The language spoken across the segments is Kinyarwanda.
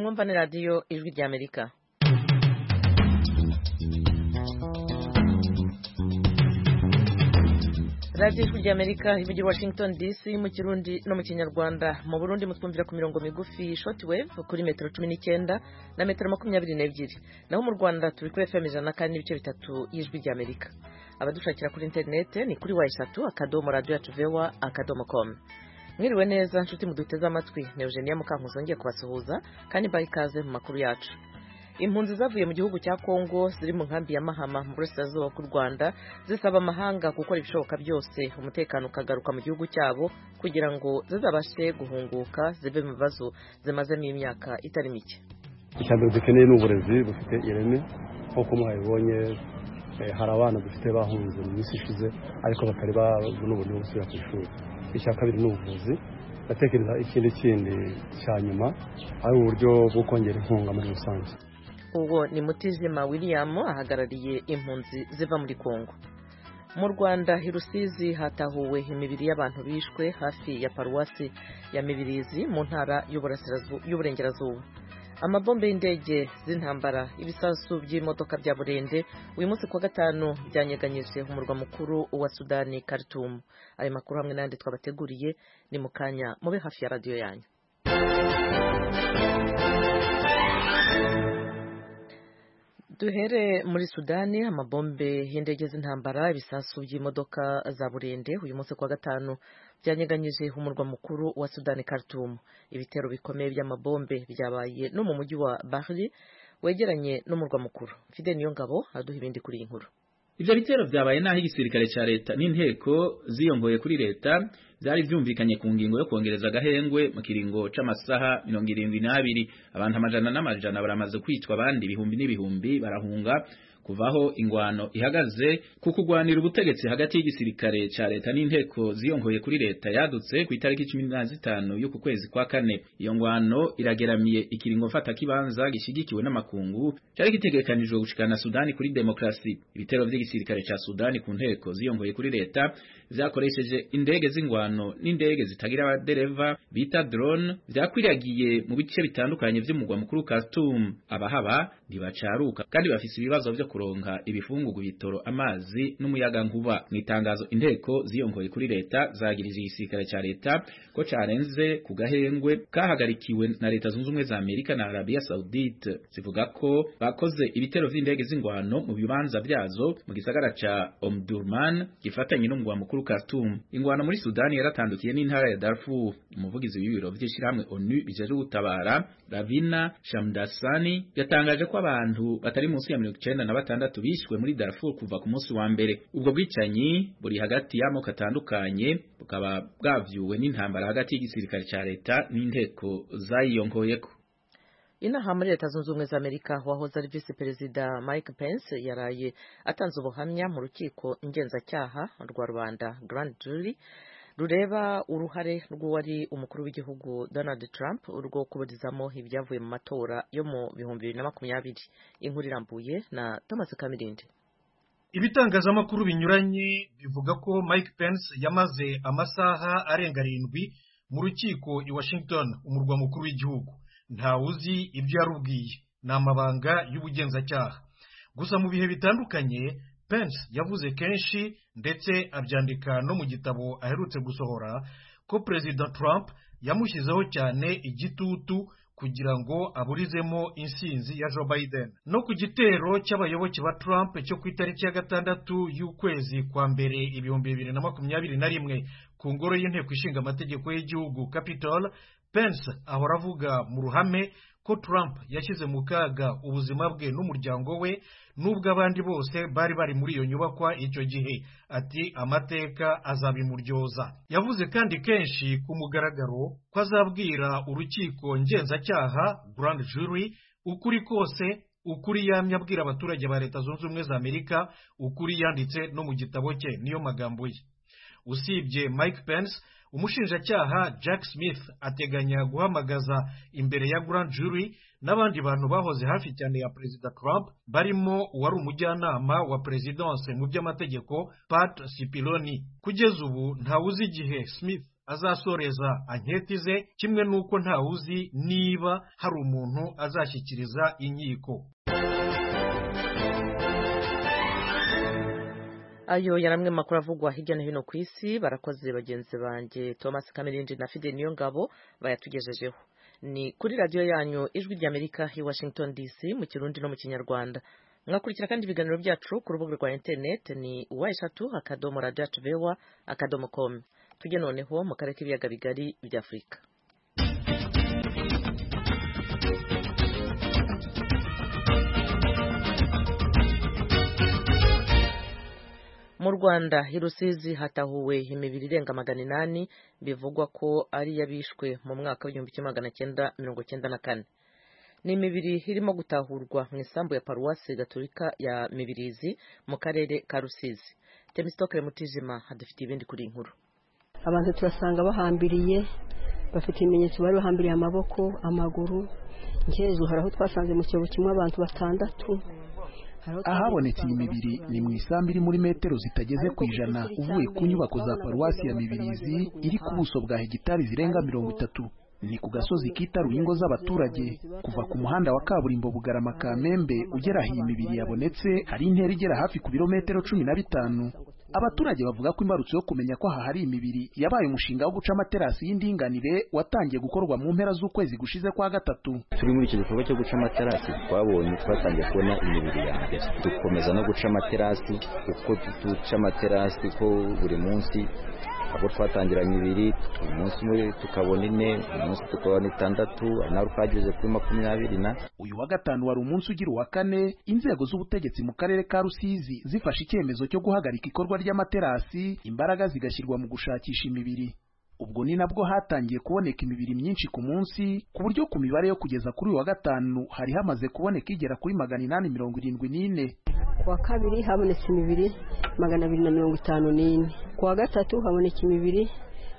Mumva ni radiyo ijwi ry'Amerika radiyo ijwi ry'Amerika ivugira Washington DC mu kirundi no mu kinyarwanda mu burundi mutwumvira ku mirongo migufi shortwave kuri metero cumi n'icyenda na metero makumyabiri n'ebyiri naho mu Rwanda turi kuri FM ijana na kane n'ibice bitatu y'ijwi ry'Amerika abadushakira kuri interinete ni kuri wa eshatu akadomo radiyo yacu vewa akadomo komu mwiriwe neza nshuti muduteze amatwi ni eugenia mukankuzi wongeye kubasuhuza kandi mbaha ikaze mu makuru yacu impunzi zavuye mu gihugu cya kongo ziri mu nkambi ya mahama mu burasirazuba bw'u rwanda zisaba amahanga gukora ibishoboka byose umutekano ukagaruka mu gihugu cyabo kugira ngo zizabashe guhunguka zive mu bibazo zimazemo imyaka itari mike icya mbere dukeneye ni uburezi bufite ireme nk'uko mwabibonye hari abana dufite bahunze mu minsi ishize ariko batari babona uburyo bwo gusubira ku ishuri icya kabiri ni ubuvuzi ndatekereza ikindi kindi cya nyuma ari uburyo bwo kongera inkunga muri rusange uwo ni mutizima william ahagarariye impunzi ziva muri kongo mu rwanda i rusizi hatahuwe imibiri y'abantu bishwe hafi ya paruwasi ya mibirizi mu ntara y'uburengerazuba amabombe y'indege z'intambara ibisasu by'imodoka bya burende uyu munsi kuwa gatanu byanyeganyije umurwa mukuru wa sudani karitumu ayo makuru hamwe n'ayandi twabateguriye ni mu kanya mube hafi ya radiyo yanyu duhere muri sudani amabombe y'indege z'intambara ibisasu by'imodoka za burende uyu munsi kuwa gatanu byanyeganyije umurwa mukuru wa sudani karitumu ibitero bikomeye by'amabombe byabaye no mu mujyi wa bahri wegeranye n'umurwa mukuru fide niyo ngabo aduha ibindi kuri iyi nkuru ivyo bitero vyabaye naho igisirikare ca leta n'inteko ziyongoye kuri leta vyari vyumvikanye ku ngingo yo kongereza agahengwe mu kiringo c'amasaha mirongo irindwi n'abiri abantu amajana n'amajana baramaze kwicwa abandi ibihumbi n'ibihumbi barahunga kuvaho ingwano ihagaze ku kugwanira ubutegetsi hagati y'igisirikare ca leta n'inteko ziyongoye kuri leta yadutse ku itariki cumi na zitanu y'uku kwezi kwa kane iyo ngwano irageramiye ikiringo mfata kibanza gishyigikiwe n'amakungu cari gitegekanijwe gushikana sudani kuri demokrasi ibitero vy'igisirikare ca sudani ku nteko ziyongoye kuri leta vyakoresheje indege z'ingwano n'indege zitagira abadereva bita drone vyakwiragiye mu bice bitandukanye vy'umugwa mukuru Khartoum abahaba ntibacaruka kandi bafise ibibazo vyo kuronka ibifungugu bitoro amazi n'umuyaga nkuba mu itangazo inteko ziyongoye kuri leta zagirije igisirikare ca leta ko carenze ku gahengwe kahagarikiwe na leta zunze ubumwe za Amerika na Arabia Saudite zivuga ko bakoze ibitero vy'indege z'ingwano mu bibanza vyazo mu gisagara ca Omdurman gifatanye n'umugwa mukuru Khartoum ingwano muri Sudani yaratandukiye n'intara ya Darfur umuvugizi w'ibiro vy'ishirahamwe ONU bijeje gutabara Ravina Shamdasani yatangaje ko abantu batari munsi ya mirongo icenda na batandatu bishwe muri Darfur kuva ku munsi wa mbere ubwo bwicanyi buri hagati y'amoko atandukanye bukaba bwavyuwe n'intambara hagati y'igisirikare ca leta n'inteko zayiyongoyeko inaha muri leta zunze ubumwe za amerika wahoze ari visi perezida mike pence yaraye atanze ubuhamya mu rukiko ngenzacyaha rwa rubanda grand jury rureba uruhare rw'uwari umukuru w'igihugu donald trump urwo kuburizamo ibyavuye mu matora yo mu bihumbi bibiri na makumyabiri inkuru irambuye na thomas kamirindi ibitangazamakuru binyuranye bivuga ko mike pence yamaze amasaha arenga arindwi mu rukiko i washington umurwa mukuru w'igihugu ntawe uzi ibyo yarubwiye ni amabanga y'ubugenzacyaha gusa mu bihe bitandukanye Pence yavuze kenshi ndetse abyandika no mu gitabo aherutse gusohora ko perezida Trump yamushyizeho cyane igitutu kugira ngo aburizemo insinzi ya Joe Biden no ku gitero cy'abayoboke ba Trump cyo ku itariki ya gatandatu y'ukwezi kwa mbere ibihumbi bibiri na makumyabiri na rimwe ku ngoro y'inteko ishinga amategeko y'igihugu Capitol Pence ahora avuga mu ruhame ko Trump yashyize mu kaga ubuzima bwe n'umuryango we n'ubwo abandi bose bari bari muri iyo nyubakwa icyo gihe ati amateka azabimuryoza yavuze kandi kenshi ku mugaragaro ko azabwira urukiko ngenzacyaha grand jury ukuri kose ukuri yamye abwira abaturage ba leta zunze ubumwe za amerika ukuri yanditse no mu gitabo cye niyo magambo ye usibye mike pence umushinjacyaha jack smith ateganya guhamagaza imbere ya grand jury n'abandi bantu bahoze hafi cyane ya perezida trump barimo uwari umujyanama wa perezidanse mu by'amategeko pat sipiloni kugeza ubu ntawuzi igihe smith azasoreza anketi ze kimwe n'uko ntawuzi niba hari umuntu azashyikiriza inkiko ayo yari amwe mu makuru avugwa hirya no hino ku isi barakoze bagenzi banjye thomas kamirindi na fide niyo ngabo bayatugejejeho ni kuri radiyo yanyu ijwi ry'amerika i washington dc mu kirundi no mu kinyarwanda mwakurikira kandi ibiganiro byacu ku rubuga rwa interineti ni uwa eshatu akadomo radiyo yacu bewa akadomo komu tujye noneho mu karere k'ibiyaga bigari by'afurika mu rwanda i rusizi hatahuwe imibiri irenga magana inani bivugwa ko ari iy'abishwe mu mwaka w'igihumbi kimwe magana cyenda mirongo cyenda na kane ni imibiri irimo gutahurwa mu isambu ya paruwasi gaturika ya mibirizi mu karere ka rusizi temisitokere mutijima hadufitiye ibindi kuri iyi nkuru abantu turasanga bahambiriye bafite ibimenyetso bari bahambiriye amaboko amaguru nk'ejo hari aho twasanze mu cyobo kimwe abantu batandatu ahabonetse iyi mibiri ni mu isambu iri muri metero zitageze ku ijana uvuye ku nyubako za paruwasi ya mibirizi iri ku buso bwa hegitari zirenga mirongo itatu ni ku gasozi kitaruye ingo z'abaturage kuva ku muhanda wa kaburimbo bugarama kamembe ugera aho iyi mibiri yabonetse hari intera igera hafi ku birometero cumi na bitanu abaturage bavuga ko imbarutso yo kumenya ko aha hari imibiri yabaye umushinga wo guca amaterasi y'indinganire watangiye gukorwa mu mpera z'ukwezi gushize kwa gatatu turi muri icyo gikorwa cyo guca amaterasi twabonye twatangiye kubona imibiri ya mbere dukomeza no guca amaterasi uko duca amaterasi ko buri munsi aho twatangiranye ibiri umunsi umwe tukabona ine umunsi tukabona itandatu ari nawe twageze kuri makumyabiri na uyu wa gatanu wari umunsi ugira uwa kane inzego z'ubutegetsi mu karere ka rusizi zifashe icyemezo cyo guhagarika ikorwa ry'amaterasi imbaraga zigashyirwa mu gushakisha imibiri ubwo ni nabwo hatangiye kuboneka imibiri myinshi ku munsi ku buryo ku mibare yo kugeza kuri uyu wa gatanu hari hamaze kuboneka igera kuri magana inani mirongo irindwi n'ine kuwa kabiri habonetse imibiri magana abiri na mirongo itanu n'ine kuwa gatatu haboneka imibiri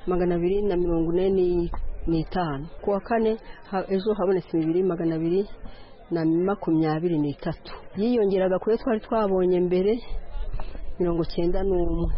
magana abiri na mirongo ine n'itanu kuwa kane ejo habonetse imibiri magana abiri na makumyabiri n'itatu yiyongeraga kuri twari twabonye mbere mirongo cyenda n'umwe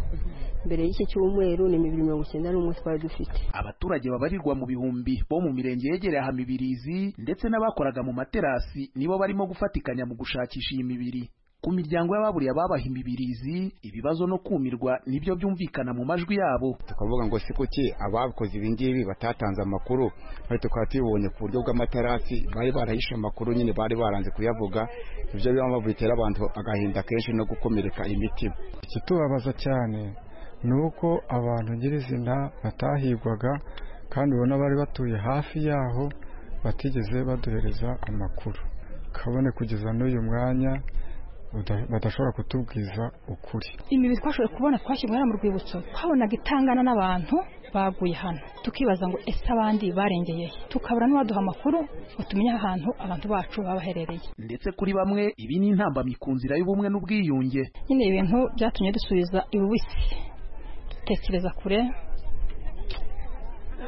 mbere y'iki cyumweru ni imibiri mirongo icyenda n'umwe twari dufite abaturage babarirwa mu bihumbi bo mu mirenge yegereye aha mibirizi ndetse n'abakoraga mu materasi nibo barimo gufatikanya mu gushakisha iyi mibiri ku miryango y'ababuriye ababaha imibirizi ibibazo no kumirwa nibyo byumvikana mu majwi yabo tukavuga ngo si kuki abakoze ibi ngibi batatanze amakuru bari tukaba tubibonye ku buryo bw'amaterasi bari barahishe amakuru nyine bari baranze kuyavuga ibyo biba bitera abantu agahinda kenshi no gukomereka imitima ikitubabaza cyane ni uko abantu nyirizina batahigwaga kandi ubona bari batuye hafi yaho batigeze baduhereza amakuru kabone kugeza n'uyu mwanya badashobora kutubwiza ukuri imibiri twashoboye kubona twashyirwa hano mu rwibutso twabonaga itangana n'abantu baguye hano tukibaza ngo ese abandi barengeye tukabura n'uwaduha amakuru ngo tumenye ahantu abantu bacu baba baherereye ndetse kuri bamwe ibi ni intambamyi ku nzira y'ubumwe n'ubwiyunge nyine ibintu byatumye dusubiza ibuwisi tekereza kure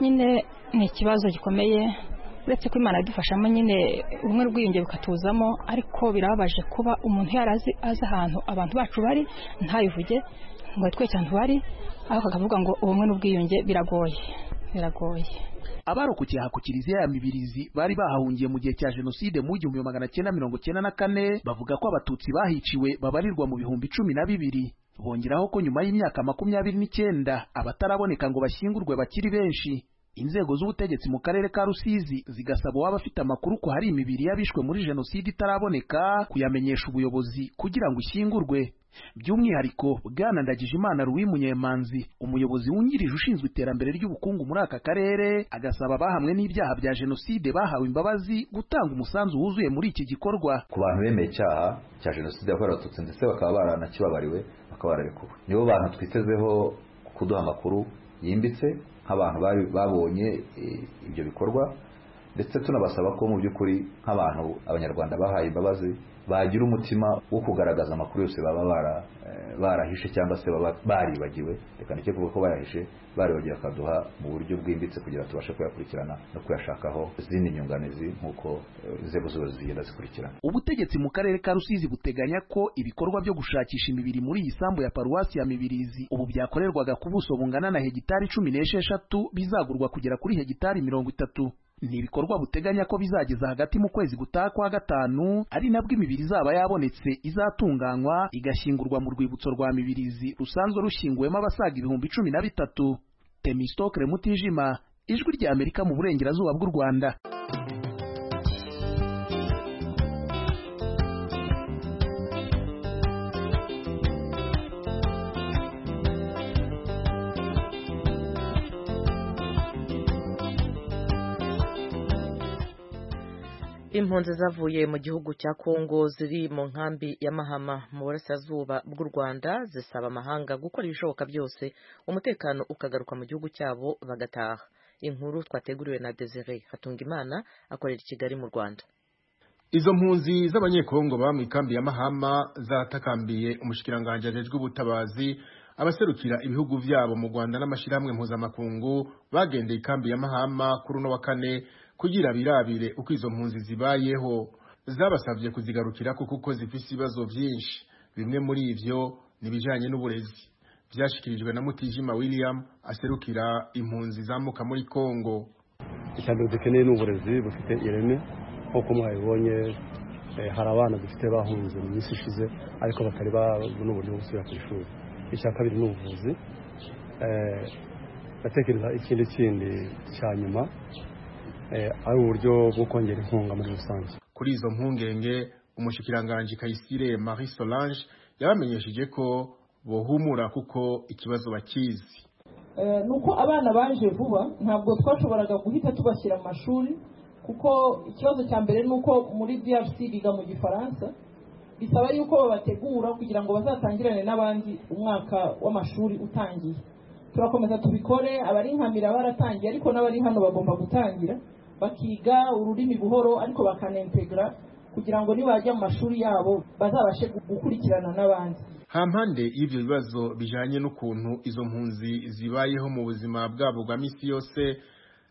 nyine ni ikibazo gikomeye uretse ko imana idufashamo nyine ubumwe rwiyunge bukatuzamo ariko birababaje kuba umuntu yarazi azi ahantu abantu bacu bari ntabivuge ngo twe cyane bari ariko akavuga ngo ubumwe n'ubwiyunge biragoye biragoye abarokokeye aha ku kiliziya ya mibirizi bari bahahungiye mu gihe cya jenoside mu igihumbi magana cyenda mirongo cyenda na kane bavuga ko abatutsi bahiciwe babarirwa mu bihumbi cumi na bibiri bongeraho ko nyuma y'imyaka makumyabiri n'icyenda abataraboneka ngo bashyingurwe bakiri benshi inzego z'ubutegetsi mu karere ka rusizi zigasaba uwaba afite amakuru ko hari imibiri y'abishwe muri jenoside itaraboneka kuyamenyesha ubuyobozi kugira ngo ishyingurwe by'umwihariko bwana ndagijimana ruwi munyemanzi umuyobozi wungirije ushinzwe iterambere ry'ubukungu muri aka karere agasaba abahamwe n'ibyaha bya jenoside bahawe imbabazi gutanga umusanzu wuzuye muri iki gikorwa ku bantu bemeye icyaha cya jenoside yakorewe abatutsi ndetse bakaba baranakibabariwe bakaba bararekuwe nibo bantu twitezeho kuduha amakuru yimbitse nk'abantu babonye ibyo bikorwa ndetse tunabasaba ko mu by'ukuri nk'abantu abanyarwanda bahaye imbabazi bagira umutima wo kugaragaza amakuru yose baba barahishe cyangwa se baba baribagiwe reka ntike kuvuga ko bayahishe baribagiwe akaduha mu buryo bwimbitse kugira ngo tubashe kuyakurikirana no kuyashakaho izindi nyunganizi nk'uko inzego zose zigenda zikurikirana ubutegetsi mu karere ka rusizi buteganya ko ibikorwa byo gushakisha imibiri muri iyi sambu ya paruwasi ya mibirizi ubu byakorerwaga ku buso bungana na hegitari cumi n'esheshatu bizagurwa kugera kuri hegitari mirongo itatu ni ibikorwa buteganya ko bizageza hagati mu kwezi gutaha kwa gatanu ari nabwo imibiri izaba yabonetse izatunganywa igashyingurwa mu rwibutso rwa mibirizi rusanzwe rushyinguwemo abasaga ibihumbi cumi na bitatu temisitokere mutijima ijwi rya amerika mu burengerazuba bw'u rwanda impunzi zavuye mu gihugu cya kongo ziri mu nkambi ya mahama mu burasirazuba bw'u rwanda zisaba amahanga gukora ibishoboka byose umutekano ukagaruka mu gihugu cyabo bagataha inkuru twateguriwe na desire hatungimana akorera i kigali mu rwanda izo mpunzi z'abanyekongo baba mu ikambi ya mahama zatakambiye umushikiranganji ajejwe ubutabazi abaserukira ibihugu byabo mu rwanda n'amashyirahamwe mpuzamakungu bagendeye ikambi ya mahama kuri uno wa kane kugira birabire uko izo mpunzi zibayeho zabasabye kuzigarukira kuko zifite ibibazo byinshi bimwe muri ibyo ni ibijyanye n'uburezi byashyikirijwe na mutijima william aserukira impunzi zamuka muri congo icya mbere dukeneye ni uburezi bufite ireme nk'uko mwabibonye hari abana dufite bahunze mu minsi ishize ariko batari babona uburyo bwo gusubira ku ishuri icya kabiri ni ubuvuzi ndatekereza ikindi kindi cya nyuma ari uburyo bwo kongera inkunga muri rusange kuri izo mpungenge umushikiranganji kayisire marie solange yabamenyesheje ko bohumura kuko ikibazo bakizi ni uko abana baje vuba ntabwo twashoboraga guhita tubashyira amashuri kuko ikibazo cya mbere ni uko muri drc biga mu gifaransa bisaba yuko babategura kugira ngo bazatangirane n'abandi umwaka w'amashuri utangiye turakomeza tubikore abari nkamira baratangiye ariko n'abari hano bagomba gutangira bakiga ururimi buhoro ariko bakanentegra kugira ngo nibajya mu mashuri yabo bazabashe gukurikirana n'abandi hampande y'ibyo bibazo bijanye n'ukuntu izo mpunzi zibayeho mu buzima bwabo bwa misi yose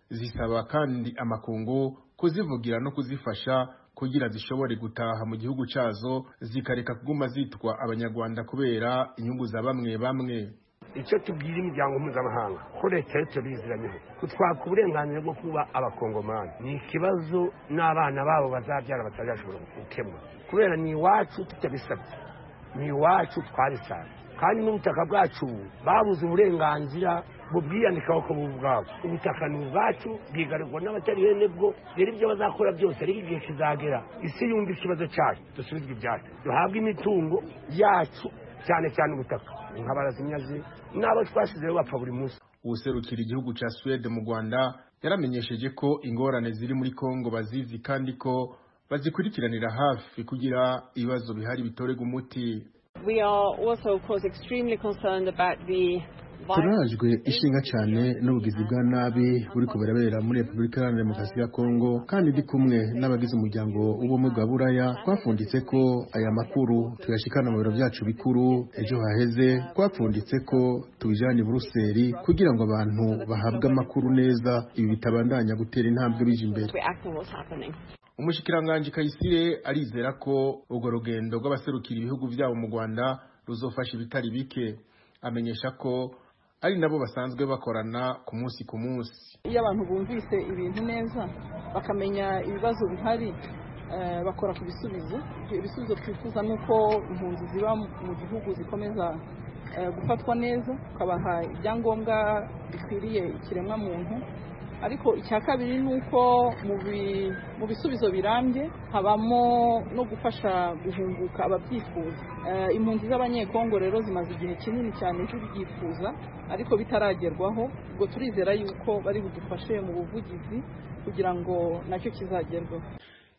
zisaba kandi amakungu kuzivugira no kuzifasha kugira zishobore gutaha mu gihugu cyazo zikareka kuguma zitwa abanyarwanda kubera inyungu za bamwe bamwe icyo tubwira imiryango mpuzamahanga ko leta yo tubiziranyeho kutwaka uburenganzira bwo kuba abakongomani ni ikibazo n'abana babo bazabyara batazashobora gukemura kubera ni iwacu tutabisabye ni iwacu twabisanze kandi n'ubutaka bwacu babuze uburenganzira bubwiyandikaho ko bwabo ubutaka ni ubwacu bwigarurwa n'abatari bene bwo rero ibyo bazakora byose ariko igihe kizagera isi yumva ikibazo cyacu dusubizwe ibyacu duhabwe imitungo yacu cyane cyane ubutaka nk'abarazimyazi n'abo twasizeho bapfa buri munsi ubuserukira igihugu cya suwede mu rwanda yaramenyesheje ko ingorane ziri muri kongo bazizi kandi ko bazikurikiranira hafi kugira ibibazo bihari bitorega umuti turajwe ishinga cyane n'ubugizi bwa nabi buri kubarabera muri repubulika iharanira demokarasi ya kongo kandi ndi kumwe n'abagize umuryango w'ubumwe bwa buraya twapfunditse ko aya makuru tuyashikana mu biro byacu bikuru ejo haheze twapfunditse ko tubijyane i buruseli kugira ngo abantu bahabwe amakuru neza ibi bitabandanya gutera intambwe bije imbere umushikiranganji kayisire arizera ko urwo rugendo rw'abaserukira ibihugu byabo mu rwanda ruzofasha ibitari bike amenyesha ko ari nabo basanzwe bakorana ku munsi ku munsi iyo abantu bumvise ibintu neza bakamenya ibibazo bihari bakora ku bisubizo ibisubizo twifuza ni uko impunzi ziba mu gihugu zikomeza gufatwa neza ukabaha ibyangombwa bikwiriye ikiremwamuntu ariko icya kabiri ni uko mu bisubizo birambye habamo no gufasha guhunguka ababyifuza impunzi z'abanyekongo rero zimaze igihe kinini cyane zibyifuza ariko bitaragerwaho ubwo turizera yuko bari budufashe mu buvugizi kugira ngo nacyo kizagerweho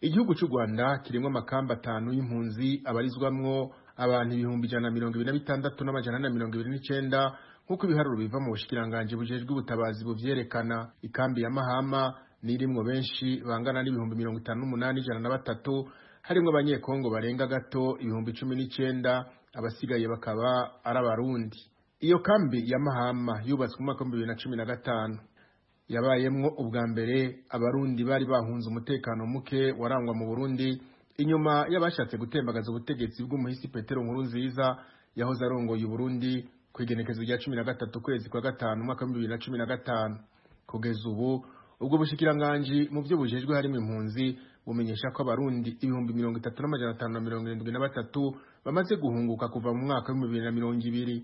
igihugu cy'u rwanda kirimo amakamba atanu y'impunzi abarizwamwo abantu ibihumbi ijana na mirongo ibiri na bitandatu n'amajana ane na mirongo ibiri n'icyenda nk'uko ibiharuro biva mu bushikiranganji bujejwe ubutabazi buvyerekana ikambi ya mahama nirimwo benshi bangana n'ibihumbi mirongo itanu n'umunani ijana na batatu harimo abanyekongo barenga gato ibihumbi cumi n'icyenda abasigaye bakaba ari abarundi iyo kambi ya mahama yubatswe mu mwaka w'ibihumbi bibiri na cumi na gatanu yabayemwo ubwa mbere abarundi bari bahunze umutekano muke warangwa mu burundi inyuma y'abashatse gutembagaza ubutegetsi bw'umuhisi petero nkuru nziza yahoze arongoye uburundi ku igenekezo rya cumi na gatatu kwezi kwa gatanu umwaka w'ibihumbi bibiri na cumi na gatanu kugeza ubu ubwo bushikiranganji mu byo bujejwe harimo impunzi bumenyesha ko abarundi ibihumbi mirongo itatu n'amajana atanu na mirongo irindwi na batatu bamaze guhunguka kuva mu mwaka w'ibihumbi bibiri na mirongo ibiri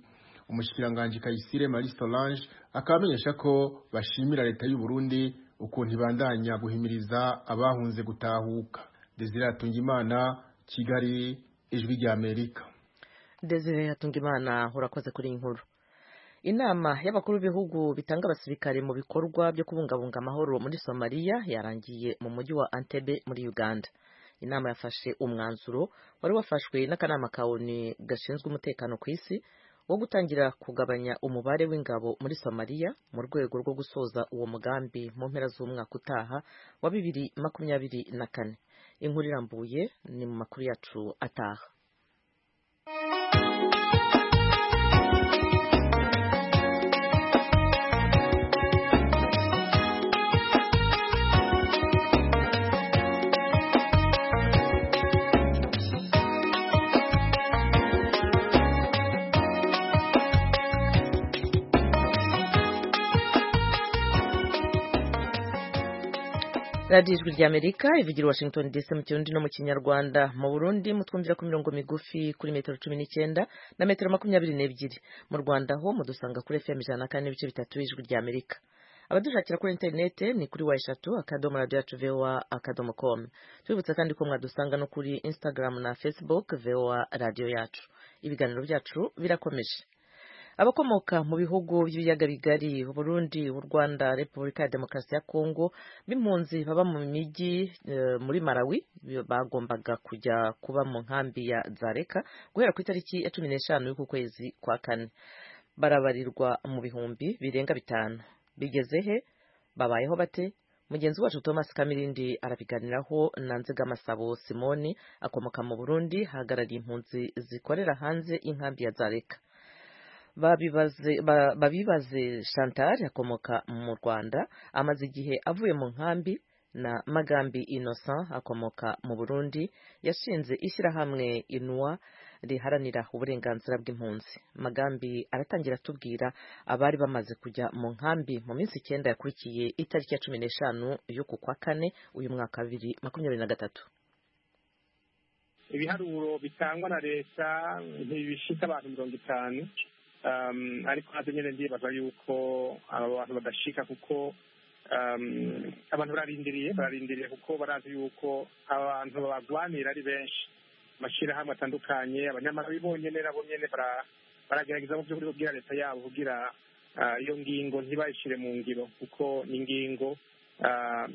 umushikiranganji kayisire marie solange akaba amenyesha ko bashimira leta y'u burundi ukuntu ibandanya guhimiriza abahunze gutahuka desire atungimana kigali ijwi ry'amerika desire atungimana urakoze kuri iyi nkuru inama y'abakuru b'ibihugu bitanga abasirikare mu bikorwa byo kubungabunga amahoro muri somaliya yarangiye mu mujyi wa antebe muri uganda inama yafashe umwanzuro wari wafashwe n'akanama ka oni gashinzwe umutekano ku isi wo gutangira kugabanya umubare w'ingabo muri somaliya mu rwego rwo gusoza uwo mugambi mu mpera z'umwaka utaha wa bibiri makumyabiri na kane inkuru irambuye ni mu makuru yacu ataha radiyo ijwi ry'amerika ivugira washington dc mu kirundi no mu kinyarwanda mu burundi mutwumvira ku mirongo migufi kuri metero cumi n'icyenda na metero makumyabiri n'ebyiri mu rwanda ho mudusanga kuri fm ijana na kane n'ibice bitatu ijwi ry'amerika abadushakira kuri interinete ni kuri wa eshatu akadomo radiyo yacu voa akadomo komu tubibutsa kandi ko mwadusanga no kuri instagram na facebook voa radiyo yacu ibiganiro byacu birakomeje abakomoka mu bihugu by'ibiyaga bigari burundi u rwanda repubulika ya demokarasi ya kongo b'impunzi baba mu mijyi e, muri malawi bagombaga kujya kuba mu nkambi ya zareka guhera ku itariki ya cumi n'eshanu y'uku kwezi kwa kane barabarirwa mu bihumbi birenga bitanu bigeze he babayeho bate mugenzi wacu thomas kamirindi arabiganiraho na nzigamasabo simoni akomoka mu burundi hahagarariye impunzi zikorera hanze y'inkambi ya zareka babibaze ba, babibaze chantal akomoka mu rwanda amaze igihe avuye mu nkambi na magambi innocent akomoka mu burundi yashinze ishyirahamwe inwa riharanira uburenganzira bw'impunzi magambi aratangira atubwira abari bamaze kujya mu nkambi mu minsi icyenda yakurikiye itariki ya cumi n'eshanu y'uku kwa kane uyu mwaka bibiri makumyabiri na gatatu ibiharuro bitangwa na leta ntibishika abantu mirongo itanu ariko nabyo nyine ndibaza yuko aba bantu badashika kuko abantu bararindiriye bararindiriye kuko barazi yuko abantu babagwanira ari benshi amashyirahamwe atandukanye abanyamaguru bonyine nabo nyine baragerageza mu by'ukuri kubwira leta yabo kugira iyo ngingo ntibayishyire mu ngiro kuko ni ingingo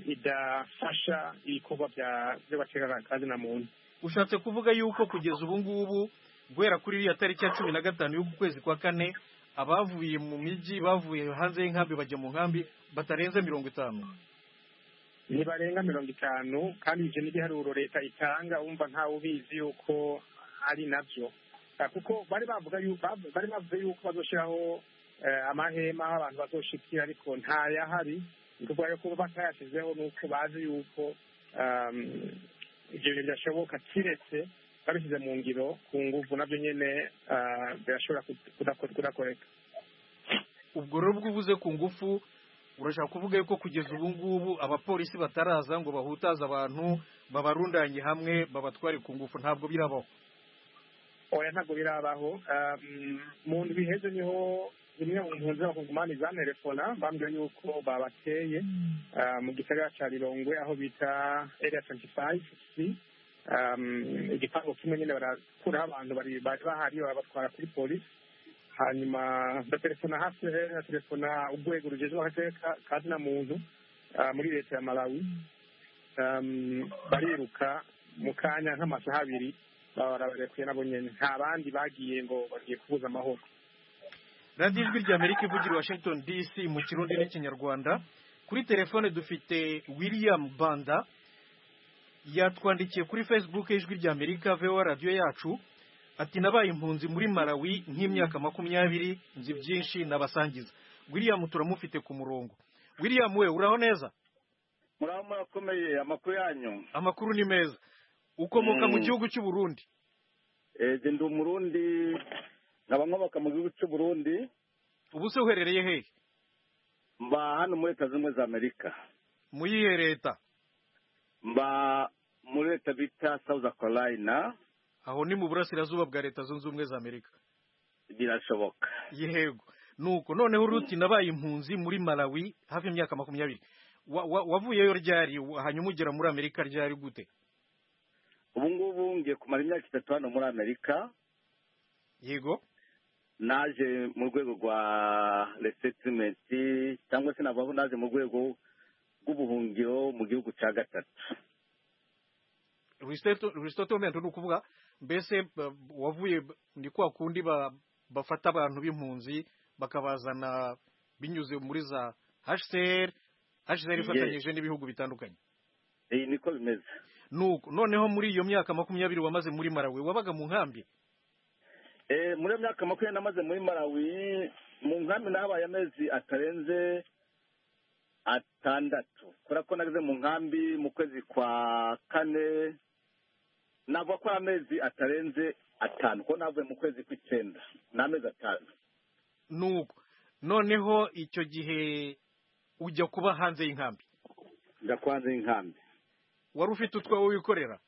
idafasha ibikorwa by'abategana kandi na muntu ushatse kuvuga yuko kugeza ubu ngubu guhera kuri iriya tariki ya cumi na gatanu y'uku kwezi kwa kane abavuye mu mijyi bavuye hanze y'inkambi bajya mu nkambi batarenze mirongo itanu ntibarenga mirongo itanu kandi ibyo n'ibiharuro leta itanga wumva ntawe ubizi yuko ari nabyo kuko bari bavuga bari bavuze yuko bazoshyiraho amahema aho abantu bazoshikira ariko ntayahari ni ukuvuga yuko batayashyizeho ni uko bazi yuko ibyo bintu byashoboka kiretse babishyize mu ngiro ku ngufu nabyo nyine birashobora kudakoreka ubwo rero bwubuze ku ngufu urashaka kuvuga yuko kugeza ubu ngubu abapolisi bataraza ngo bahutaze abantu babarundanye hamwe babatware ku ngufu ntabwo birabaho oya ntabwo birabaho mu nzu biheze niho zimwe mu mpunzi z'abakongomani zanerefona bambwira yuko babateye mu gisagara cya rirongwe aho bita area twenty five c igipangu kimwe nyine barakuraho abantu bari bahari babatwara kuri polisi hanyuma baterefona hafi ya telefona urwego rugezweho akarere ka muntu muri leta ya malawi bariruka mu kanya nk'amasaha abiri barabarekuye nabo nyine nta bandi bagiye ngo bagiye kubuza amahoro radiyo ijwi rya amerika ivugira washington dc mu kirundi n'ikinyarwanda kuri telefone dufite william banda yatwandikiye kuri facebook y'ijwi rya amerika voa radiyo yacu ati nabaye impunzi muri malawi nk'imyaka makumyabiri nzi byinshi nabasangiza william turamufite ku murongo william we uraho neza muraho murakomeye amakuru yanyu amakuru ni meza ukomoka mu gihugu cy'u Burundi eee ndi umurundi nkaba nkomoka mu gihugu cy'u Burundi ubu se uherereye hehe mba hano muri leta zunze ubumwe za amerika mu yihe leta mba muri leta bita south carolina aho ni mu burasirazuba bwa leta zunze ubumwe za amerika birashoboka yego nuko noneho uruti nabaye impunzi muri malawi hafi imyaka makumyabiri wavuyeyo ryari hanyuma ugera muri amerika ryari gute ubu ngubu ngiye kumara imyaka itatu hano muri amerika yego naje mu rwego rwa resetimenti cyangwa se navuga ko naje mu rwego rw'ubuhungiro mu gihugu cya gatatu resetimenti ni ukuvuga mbese wavuye ni kwa kundi bafata abantu b'impunzi bakabazana binyuze muri za hcr hcr ifatanyije n'ibihugu bitandukanye iyi niko bimeze nuko noneho muri iyo myaka makumyabiri wamaze muri marawi wabaga mu nkambi muri iyo myaka makumyabiri namaze muri marawi mu nkambi nahabaye amezi atarenze atandatu kubera ko nageze mu nkambi mu kwezi kwa kane navuga ko ari amezi atarenze atanu kuko navuye mu kwezi kw'icyenda ni amezi atanu nuko noneho icyo gihe ujya kuba hanze y'inkambi njya kuba hanze y'inkambi wari ufite utwawe wikorera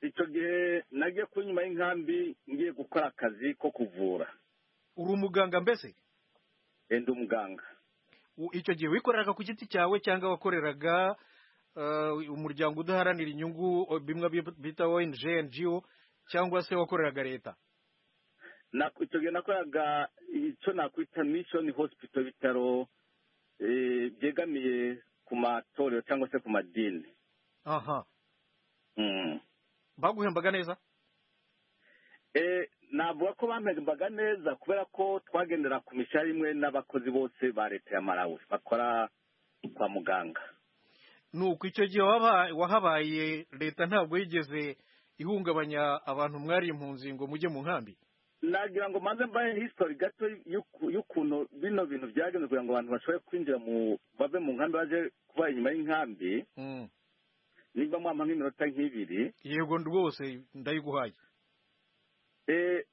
icyo gihe nagiye ku nyuma y'inkambi ngiye gukora akazi ko kuvura uri umuganga mbese ndi umuganga icyo gihe wikoreraga ku giti cyawe cyangwa wakoreraga umuryango udaharanira inyungu bimwe bita ONG NGO cyangwa se wakoreraga leta icyo gihe nakoraga icyo nakwita mishoni hosipito bitaro byegamiye ku matorero cyangwa se ku madini aha baguhembaga neza navuga ko bampembaga neza kubera ko twagendera ku mishahara imwe n'abakozi bose ba leta ya marawi bakora kwa muganga nuko icyo gihe wahabaye leta ntabwo yigeze ihungabanya abantu mwari impunzi ngo mujye mu nkambi nagira ngo mbanze mbahe hisitori gato y'ukuntu bino bintu byagenze kugira ngo abantu bashobore kwinjira mu bave mu nkambi baje kuba inyuma y'inkambi niba mwampa nk'iminota nk'ibiri yego rwose ndayiguhaye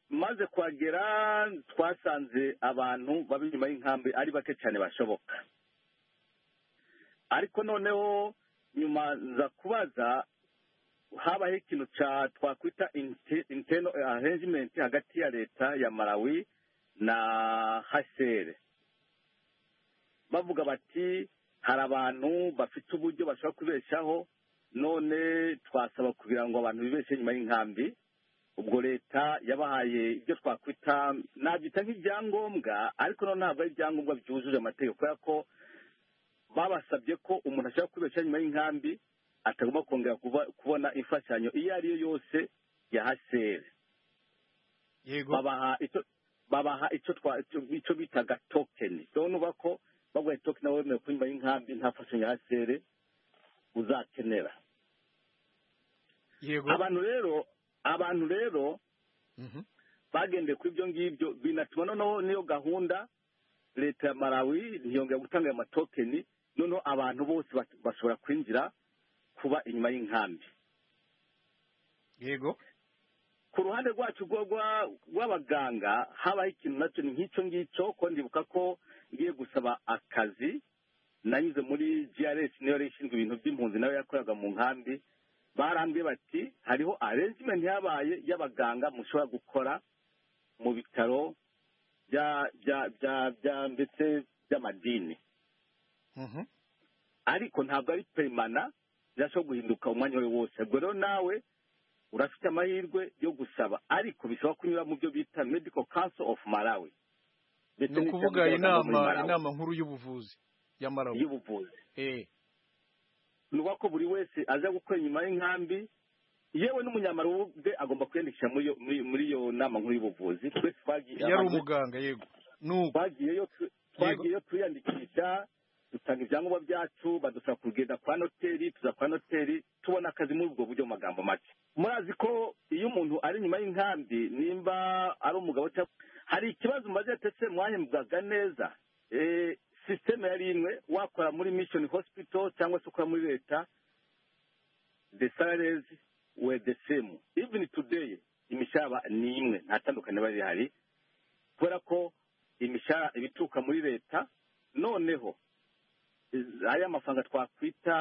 maze kuhagera twasanze abantu baba inyuma y'inkambi ari bake cyane bashoboka ariko noneho nyuma nza kubaza habaho ikintu twakwita inteno arrangement hagati ya leta ya marawi na hasere bavuga bati hari abantu bafite uburyo bashobora kubeshaho none twasaba kugira ngo abantu bibeshe nyuma y'inkambi ubwo leta yabahaye ibyo twakwita nabyita nk'ibyangombwa ariko noneho ntabwo ari ibyangombwa byujuje amategeko kubera ko babasabye ko umuntu ashobora kubeshaho nyuma y'inkambi atagomba kongera kubona imfashanyo iyo ari yo yose ya hasere babaha icyo bitaga tokeni rero uba ko baguha tokeni nawe wemewe kunyuma y'inkambi nta fashanyo ya hasere uzakenera abantu rero abantu rero bagendeye kuri ibyo ngibyo binatuma noneho n'iyo gahunda leta ya marawi ntiyongera gutanga ayo matokeni noneho abantu bose bashobora kwinjira kuba inyuma y'inkambi yego ku ruhande rwacu rw'abaganga habaho ikintu nacyo ni nk'icyo ngicyo ko ndibuka ko ngiye gusaba akazi nanyuze muri grc niyo yari ishinzwe ibintu by'impunzi nayo yakoraga mu nkambi barambiye bati hariho arrangement yabaye y'abaganga mushobora gukora mu bitaro bya ndetse by'amadini ariko ntabwo ari perimana birashobora guhinduka umwanya we wose ubwo rero nawe urafite amahirwe yo gusaba ariko bishobora kunyura mu byo bita medical council of malawi ni ukuvuga inama nkuru y'ubuvuzi ya malawi y'ubuvuzi ni ukuvuga ko buri wese aza gukora inyuma y'inkambi yewe n'umunyamarubuge agomba kwiyandikisha muri iyo nama nkuru y'ubuvuzi twese twagiye yari umuganga yego twagiyeyo twiyandikisha dutanga ibyangombwa byacu badusaba kugenda kwa noteri tuza kwa noteri tubona akazi muri ubwo buryo mu magambo make murazi ko iyo umuntu ari inyuma y'inkambi nimba ari umugabo cyangwa hari ikibazo mumaze ndetse mwahembwaga neza Eh, sisiteme yari imwe wakora muri mission hospital cyangwa se ukora muri leta the salaries were the same even today imishaba ni imwe nta tandukaniro riba rihari kubera ko imishara ibituruka muri leta noneho ariya mafaranga twakwita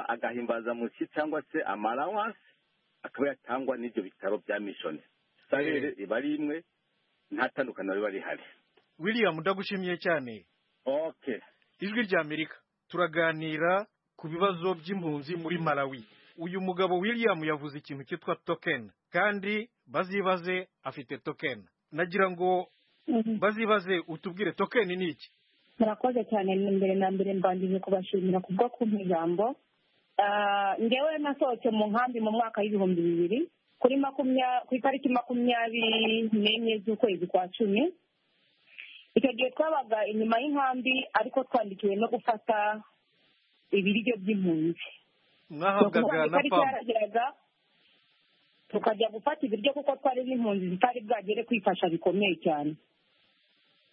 agahimbazamushyi cyangwa se amarawanse akaba yatangwa n'ibyo bitaro bya mishoni salere iba ari imwe nta tandukaniro riba rihari william ndagushimiye cyane okay ijwi ry'amerika turaganira ku bibazo by'impunzi muri malawi uyu mugabo william yavuze ikintu cyitwa token kandi bazibaze afite token nagira ngo bazibaze utubwire token ni iki murakoze cyane mbere na mbere mbangije kubashimira kubwo kumpa ijambo Ah, ngewe nasohotse mu nkambi mu mwaka w'ibihumbi bibiri kuri makumya- ku itariki makumyabiri n'enye z'ukwezi kwa cumi icyo gihe twabaga inyuma y'inkambi ariko twandikiwe no gufata ibiryo by'impunzi mwahabwaga na itariki pamu yarageraga tukajya gufata ibiryo kuko twari n'impunzi zitari bwagere kwifasha bikomeye cyane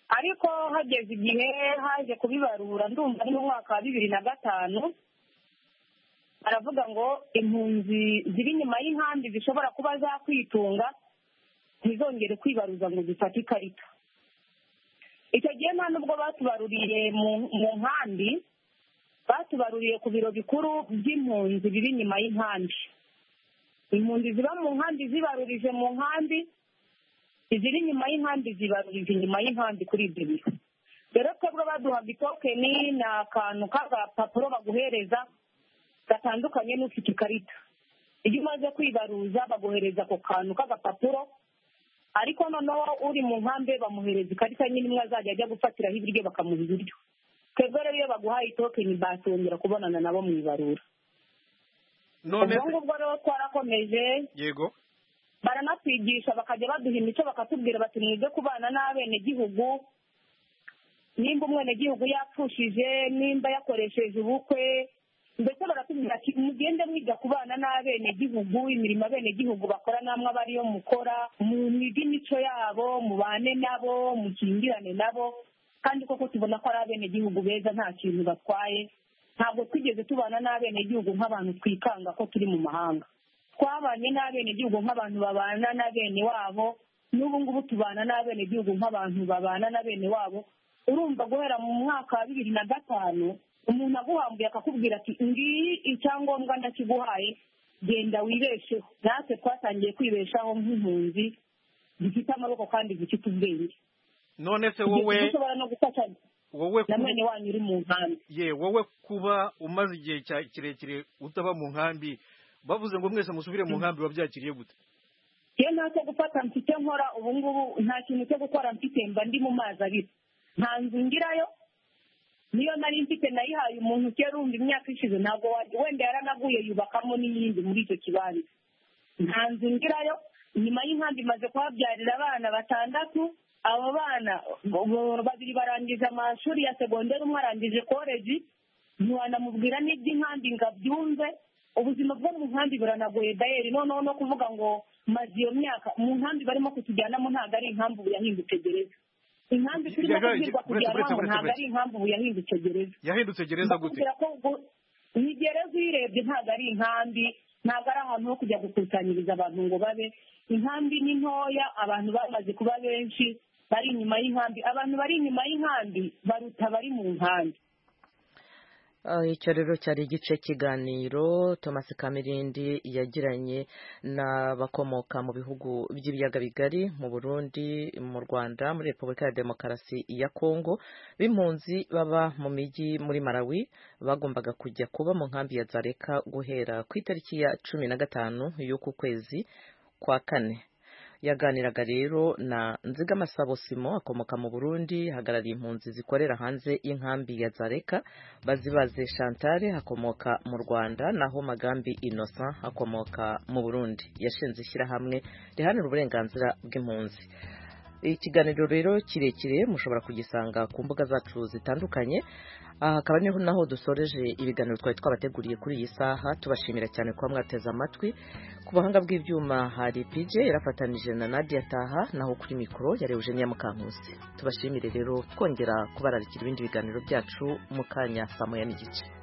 ariko hageze igihe haje kubibarura ndumva ari mu mwaka wa bibiri na gatanu baravuga ngo impunzi ziri inyuma y'inkambi zishobora kuba zakwitunga ntizongere kwibaruza ngo zifate ikarita icyo gihe nta nubwo batubaruriye mu- mu nkambi batubaruriye ku biro bikuru by'impunzi biri inyuma y'inkambi impunzi ziba mu nkambi zibarurije mu nkambi iziri inyuma y'inkambi zibarurije inyuma y'inkambi kuri ibyo biro rero twebwe baduhaga itokeni ni akantu k'agapapuro baguhereza gatandukanye n'ufite ikarita iyo umaze kwibaruza baguhereza ako kantu k'agapapuro ariko noneho uri mu nkambi bamuhereza ikarita nyine imwe azajya ajya gufatiraho ibiryo bakamuha ibiryo twebwe rero iyo baguhaye itokeni batongera kubonana nabo mu ibarura none ubwo ngubwo rero twarakomeje yego baranatwigisha bakajya baduha imico bakatubwira bati mwize kubana n'abenegihugu nimba umwenegihugu yapfushije nimba yakoresheje ubukwe ndetse baratubwira ati mugende mwiga kubana n'abenegihugu imirimo abenegihugu bakora namwe aba ariyo mukora mwige imico yabo mubane nabo mukingirane nabo kandi koko tubona ko ari abenegihugu beza nta kintu batwaye ntabwo twigeze tubana n'abenegihugu nk'abantu twikanga ko turi mu mahanga twabanye n'abenegihugu nk'abantu babana na bene wabo n'ubu ngubu tubana n'abenegihugu nk'abantu babana na bene wabo urumva guhera mu mwaka wa bibiri na gatanu umuntu aguhambuye akakubwira ati ngiyi icyangombwa ndakiguhaye genda wibesheho natwe twatangiye kwibeshaho nk'impunzi zifite amaboko kandi zifite ubwenge none se wowe Igihe dushobora no gufasha wowe na kuba- mwene wanyu uri mu nkambi ye wowe kuba umaze igihe cya- kirekire utaba mu nkambi bavuze ngo mwese musubire mu nkambi wabyakiriye gute iyo ntacyo gufata mfite nkora ubu ngubu nta kintu cyo gukora mfite mba ndi mu mazi abiri nta nzu ngirayo niyo nari mfite nayihaye umuntu kera urumva imyaka ishize ntabwo wa- wenda yaranaguye yubakamo n'iyindi muri icyo kibanza nta nzu ngirayo nyuma y'inkambi imaze kuhabyarira abana batandatu abo bana bo- babiri barangije amashuri ya segonderi umwe arangije koleji ntiwanamubwira n'iby'inkambi ngo abyumve ubuzima bwo mu nkambi buranagoye dayeri noneho no kuvuga ngo maze iyo myaka mu nkambi barimo kutujyanamo ntabwo ari inkambi ubu yahindutse gereza inkambi turimo Yaga- kubwirwa buretse- buretse- kujyanwamo buretse- ntabwo ari buretse. inkambi ubu yahindutse gereza yahindutse gereza gute bakubwira ko ubwo- ni gereza uyirebye ntabwo ari inkambi ntabwo ari ahantu ho kujya gukusanyiriza abantu ngo babe inkambi ni ntoya abantu bamaze kuba benshi bari inyuma y'inkambi abantu bari inyuma y'inkambi baruta abari mu nkambi Ah, icyo rero cyari igice cy'ikiganiro thomas kamirindi yagiranye n'abakomoka mu bihugu by'ibiyaga bigari mu burundi mu rwanda muri repubulika ya demokarasi ya kongo b'impunzi baba mu mijyi muri malawi bagombaga kujya kuba mu nkambi ya zareka guhera ku itariki ya cumi na gatanu y'uku kwezi kwa kane yaganiraga rero na nzigamasabo simo akomoka mu burundi hagarariye impunzi zikorera hanze y'inkambi ya zareka bazibaze chantal akomoka mu rwanda naho magambi innocent akomoka mu burundi yashinze ishyirahamwe rihanira uburenganzira bw'impunzi ikiganiro rero kirekire mushobora kugisanga ku mbuga zacu zitandukanye aha akaba ariho naho dusoreje ibiganiro twari twabateguriye kuri iyi saha tubashimira cyane kuba mwateze amatwi ku buhanga bw'ibyuma hari pj yarafatanije na nadia taha naho kuri mikoro yari eugenia mukankusi tubashimire rero twongera kubararikira ibindi biganiro byacu mu kanya saa moya n'igice